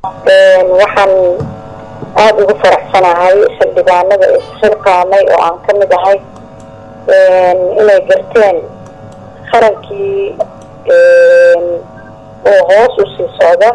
waxaan aada ugu faraxsanahay xildhibaanada isxilqaamay oo aan ka mid ahay inay garteen qarankii oo hoos u sii socda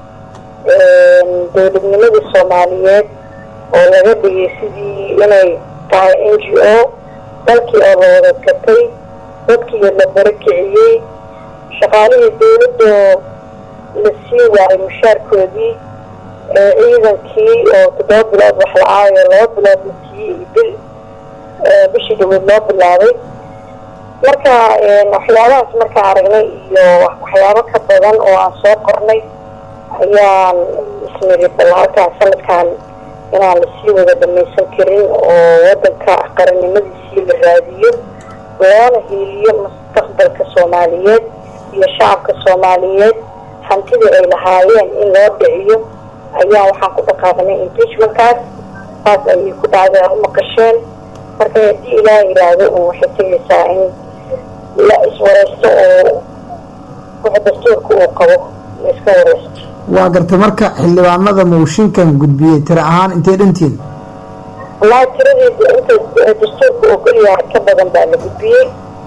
dowladnimadii soomaaliyeed oo laga dhigay sidii inay tahay n g o dalkii oo la wada gatay dadkii la barakiciyey shaqaalihii dowladoo la sii waayay mushaarkoodii ciidankii oo toddoba bilood wax la-aayo laba bilood la siiyey bil bishii dhaweyd loo bilaabay marka waxyaabahaas markaan aragnay iyo waxyaabo ka badan oo aan soo qornay ayaan isniri bal halkaan sanadkan inaan lasii wada dhamaysan karin oo wadanka qarannimadiisii la raadiyo loona hiiliyo mustaqbalka soomaaliyeed iyo shacabka soomaaliyeed hantidii ay lahaayeen in loo dhiciyo ayaa waxaan ku dhaqaaqnay impeachmentkaas saas ayay ku dhacday a u maqasheen marka haddii ilaah yidhaahdo un waxay tegaysaa in la iswareysto oo waxa dastuurka uu qabo la iska wareysto waa gartay marka xildhibaanada mooshinkan gudbiyey tira ahaan intay dhantiin wallaahi tiradeeda inta dastuurka uu geliyaha ka badan baa la gudbiyey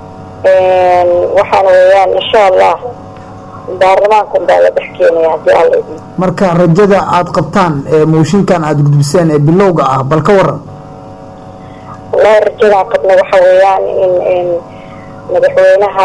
waxaana weeyaan insha allah baarlamaankan baa la dhex keenaya haddii alla idin marka rajada aada qabtaan ee mooshinkan aada gudbiseen ee bilowga ah bal ka waran wallaahi rajadaan qabna waxa weeyaan in madaxweynaha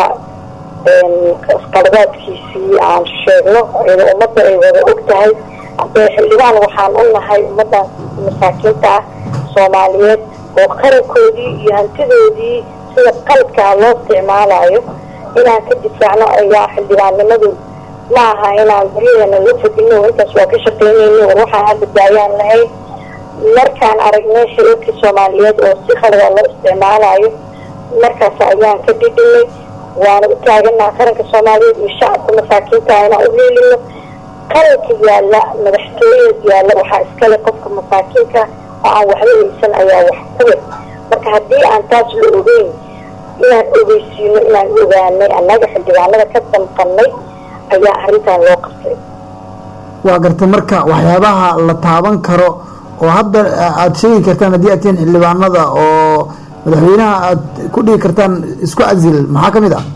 qaladaadkiisii aan sheegno iyadoo ummadda ay wada og tahay haddee xildhibaan waxaan u nahay ummaddan masaakiinta ah soomaaliyeed oo qarankoodii iyo hantidoodii sida qalabkaa loo isticmaalayo inaan ka difaacno ayaa xildhibaannimadu ma aha inaan guryaheena la fadino intaas waa ka shaqeynayno war waxaan hadda daayaan lahayn markaan aragnay shirarkii soomaaliyeed oo si khalada loo isticmaalayo markaas ayaan ka dhidhinay waana u taaganaa qaranka soomaaliyeed iyo shacabka masaakiinta inaan u heelino qaranka yaalla madaxtooyada yaalla waxaa iskale qofka masaakiinka oo aan waxba haysan ayaa wax kuwe marka haddii aan taas la ogeyn inaan ogeysiino inaan ogaanay annaga xildhibaanada ka damqanay ayaa arrintan loo qabtay waa gartay marka waxyaabaha la taaban karo oo hadda aada sheegi kartaan haddii aad tihiin xildhibaanada oo madaxweynaha aada ku dhigi kartaan isku casil maxaa ka mid ah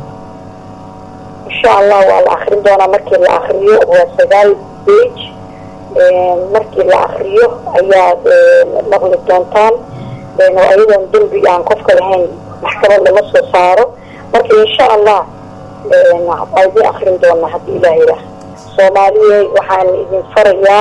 insha allah waa la akrin doonaa markii la akriyo waa sagaal bage markii la akriyo ayaad maqli doontaan ayadoon dembi aan qofka lahayn maxkamad lama soo saaro marka insha allah waa idin akrin doonaa haddii ilaah yidhaah soomaaliya waxaan idin farayaa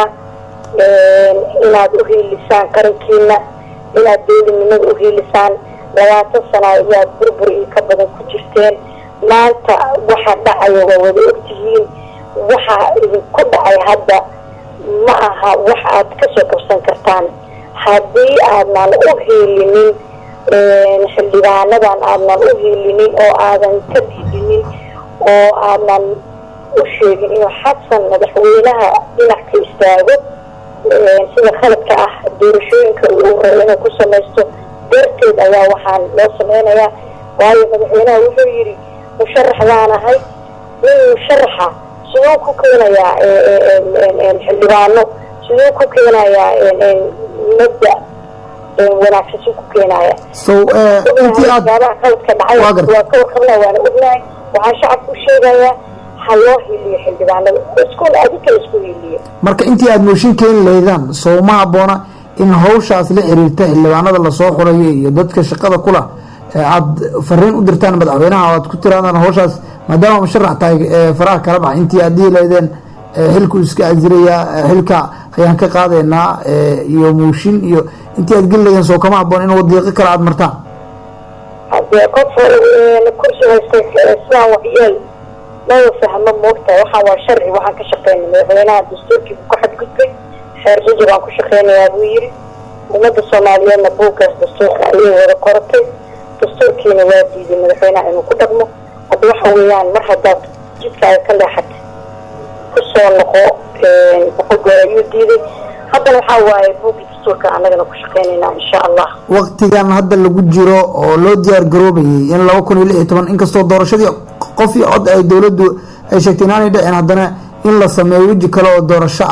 inaad u hiilisaan qarankiina inaad dowladnimada u hiilisaan labaatan sana ayaad burbur iyo ka badan ku jirteen maanta waxa dhacaya waa wada ogtihiin waxa idinku dhacay hadda ma aha wax aad kasoo kabsan kartaan haddii aadnan u hiilinin xildhibaanadan aadnan u hiilinin oo aadan ka diidinin oo aadnan u sheegin inuu xasan madaxweynaha dhinac ka istaago sida khaladka ah doorashooyinka uu rabo inuu ku samaysto darteed ayaa waxaan loo sameynayaa waayo madaxweynaha wuxuu yidhi musharax baan ahay nin musharaxa siduu ku keenayaa xildhibaano siduu ku keenayaa mabda wanaagsan si ku keenaya so intii aad waxyaabaha qaladka dhacay waa ka warqabnaa waana ognahay waxaan shacabka u sheegayaa ha loo hiiliyo xildhibaanada iskul adinka isku hiiliyo marka intii aada mooshin keeni lahaydaan soo ma habboona in hawshaas la xiriirta xildhibaanada lasoo xurayo iyo dadka shaqada kula aada fariin u dirtaan madaxweynaha o aad ku tiraadaan hawshaas maadaama musharax tahay faraha kala baxa intii aad dhihi lahaydeen xilku iska asirayaa xilka ayaan ka qaadaynaa iyo mooshin iyo intii aad geli lahaydeen soo kama habboon in wadiiqo kale aada martaan hadee qof kursi haystay sidaan waxyeel maba fahmo moogtahay waxaan waa sharci waxaan ka shaqeynay madaxweynaha dastuurkii ku xadgudbay xeer jajab aan ku shaqeynayaa buu yidhi ummadda soomaaliyeedna buuggaas dastuurka ayay wada qoratay dastuurkiina waa diiday madaxweynaha inuu ku dhaqmo hadda waxa weeyaan mar haddaad jidkaaga ka leexatay kusoo noqo boqol goor ayuu diiday haddana waxaa waaye buugga dastuurka annagana ku shaqeynaynaa insha allah waktigan hadda lagu jiro oo loo diyaar garoobayay in laba kun iyo lix iyo toban inkastoo doorashadii qof iyo cod ay dowladdu ay sheegtay inaanay dhicin haddana in la sameeyo weji kale oo doorasho ah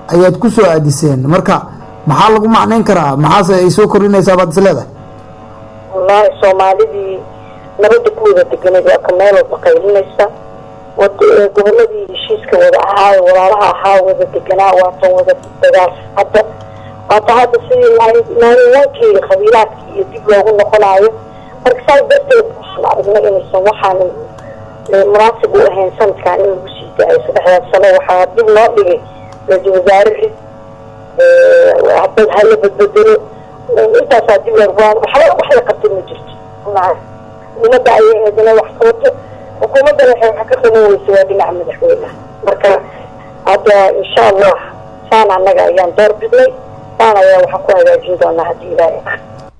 ayaad ku soo aadiseen marka maxaa lagu macnayn karaa maxaase ay soo kordhinaysaa baad is leedahay wallaahi soomaalidii nabadda ku wada deganeed waa ka meel walba qaylinaysa goboladii heshiiska wada ahaa walaalaha ahaa wada deganaa waatan wada dagaal hadda waata hadda sidii naaniwankii qabiilaadkii iyo dib loogu noqonaayo marka saas darteed waxaan aragnay inaysan waxaan munaasib u ahayn sanadkan in lagu sii daayo saddexdaas sano waxaa dib loo dhigay ra-iisul wasaare rid bad hala badbedelo intaasaa dib loo waxba wax la qabtay ma jirto umada ayay eedana wax qabato xukuumaddana waxay wax ka qaban weysa waa dhinaca madaxweyneha marka hadda insha allah saan annaga ayaan door bidnay saan ayaa waxaan ku hagaajin doonaa haddii ilaahay